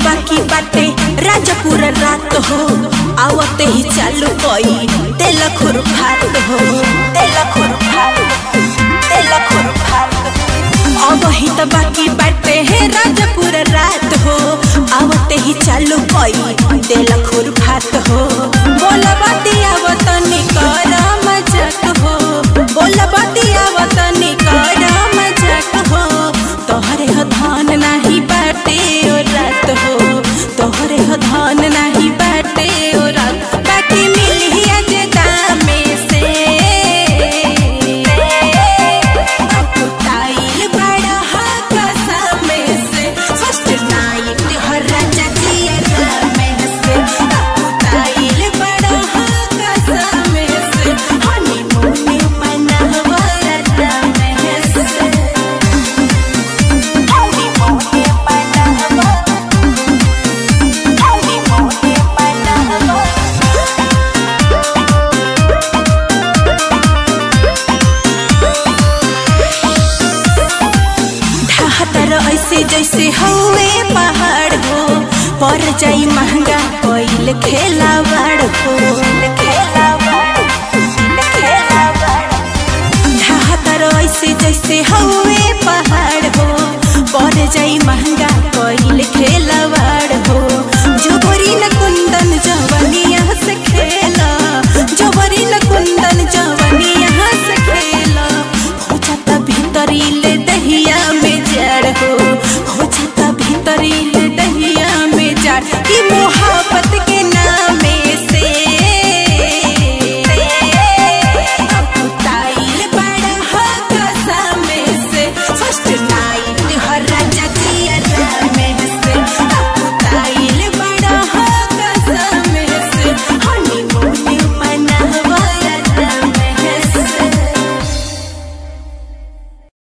बाकी बाटे राजपुर रात हो आवते ही चालू कई तेल खुर भात हो तेल खुर भात तेल खुर भात अब ही तो बाकी बाटे है राजपुर रात हो आवते ही चालू कई तेल खुर भात हो बोल बतिया वतनी कर मजाक हो बोल बतिया वतनी कर मजाक हो तोहरे हो धान नाही बाटे ओ रात हो तोहरे हो धान नाही बाटे ओ रात बाकी मिली आज दामे से अकुताइल बड़ा हा कसमे से फर्स्ट नाइट हर राजा जिया में से अकुताइल बड़ा हा कसमे से हनीमून मनावा राजा में से ढाहतर ऐसे जैसे हवे पहाड़ हो पर जाई महंगा कोइल खेलावाड़ हो ढाहतर ऐसे जैसे हवे